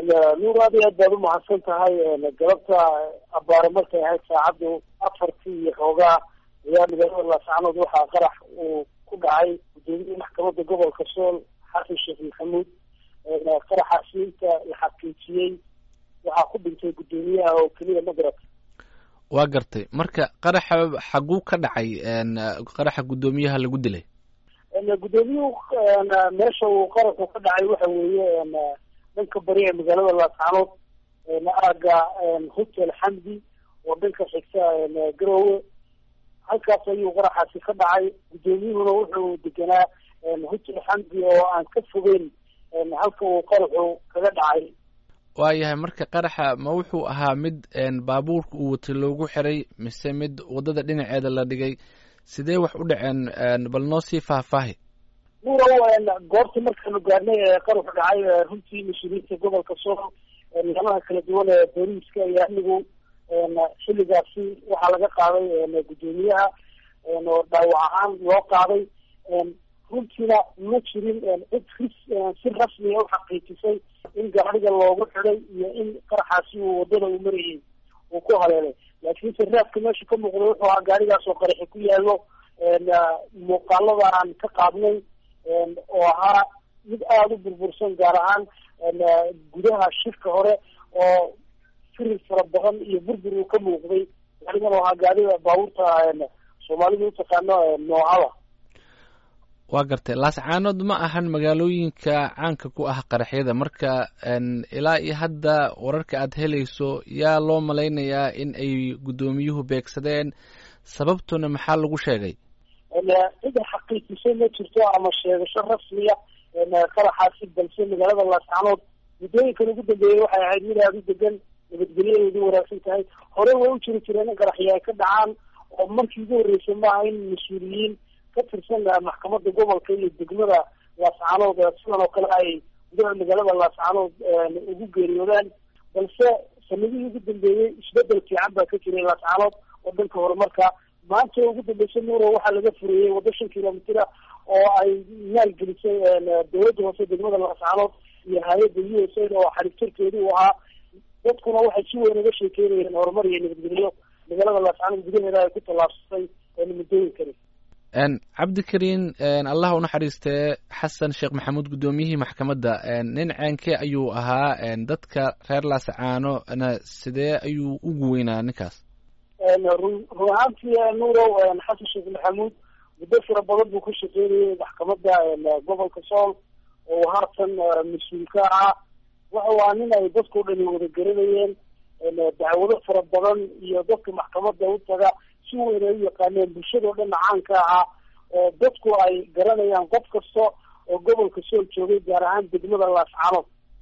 nuur aad iyo aad baad umahadsan tahay galabta abaare markay ahayd saacaddu afartii iyo xoogaa ayaa magaalada laascanood waxaa qarax uu ku dhacay gudoomiyihii maxkamadda gobolka sool xasan sheekh maxamuud qaraxaasi inta la xaqiijiyey waxaa ku dhintay guddoomiyaha oo keliya magarad waa gartay marka qaraxa xaguu ka dhacay qaraxa guddoomiyaha lagu dilay guddoomiyuhu meesha uu qaraxu ka dhacay waxa weeye dhanka bari ee magaalada laascanood aaga hotel xamdi oo dhanka xigta garowe halkaas ayuu qaraxaasi ka dhacay guddoomiyuhuna wuxuu deganaa hotel xamdi oo aan ka fogeyn halka uu qaraxu kaga dhacay waayahay marka qaraxa ma wuxuu ahaa mid baabuurka uu watay loogu xiray mise mid waddada dhinaceeda la dhigay sidee wax u dhaceen bal noo sii faahfaahi nuurow goobta markaanu gaarnay ee qaraxu dhacay runtii mas-uuliyiinta gobolka sool nidaamaha kala duwan ee booliiska iyo amnigu xilligaasi waxaa laga qaaday guddoomiyaha oo dhaawac ahaan loo qaaday runtiina ma jirin cid ris si rasmiya u xaqiijisay in gaariga loogu xiday iyo in qaraxaasi uu waddada uu marayay uu ku haleelay laakiinse raadka meesha ka muuqda wuxuu ahaa gaarigaas oo qaraxi ku yaallo muuqaalada aan ka qaadnay oo ahaa mid aada u burbursan gaar ahaan gudaha shirka hore oo firir fara badan iyo burbur uu ka muuqday gaarigan oo ahaa gaariga baabuurta soomaalidu utaqaano noocada waa gartay laascaanood ma ahan magaalooyinka caanka ku ah qaraxyada marka ilaa iyo hadda wararka aad helayso yaa loo malaynayaa in ay guddoomiyuhu beegsadeen sababtuna maxaa lagu sheegay cida xaqiijisay ma jirto ama sheegasho rasmiya qaraxaasi balse magaalada laascaanood muddooyinkan ugu dambeeyey waxay ahayd mid aada u degan nabadgelyadeedu wanaagsan tahay hore way u jiri jireen in qaraxyo ay ka dhacaan oo markii ugu horreysay maaha in mas-uuliyiin ka tirsan maxkamadda gobolka iyo degmada laascaanood sidan oo kale ay gudaha magaalada laascaanood ugu geeriyoodaan balse sanadihii ugu dambeeyey isbedel fiican baa ka jiray laascaanood oo dhanka horumarka maanta ugu dambeysay nuuro waxaa laga fureeyey waddo shan kilomitr ah oo ay maalgelisay dawladda hoose degmada laascaanood iyo hay-adda u s a oo xariiftarkeedu u ahaa dadkuna waxay si weyn uga sheekeynayeen horumar iyo nabadgelyo magaalada laascaanood gudaheeda ay ku tallaabsatay muddooyinkani cabdikariin allah u naxariistee xasan sheekh maxamuud guddoomiyihii maxkamadda nin ceenkee ayuu ahaa dadka reer laascaano na sidee ayuu ugu weynaa ninkaas run run ahaantii nuurow xasan sheekh maxamuud muddo fara badan buu ka shaqeynayay maxkamadda gobolka sool oo haatan mas-uul ka ahaa wuxuu ahaa nin ay dadkao dhani wada garanayeen dacwado fara badan iyo dadka maxkamadda u taga si weyn ay u yaqaaneen bulshadao dhanna caanka ahaa oo dadku ay garanayaan qof kasta oo gobolka sool joogay gaar ahaan degmada laascanood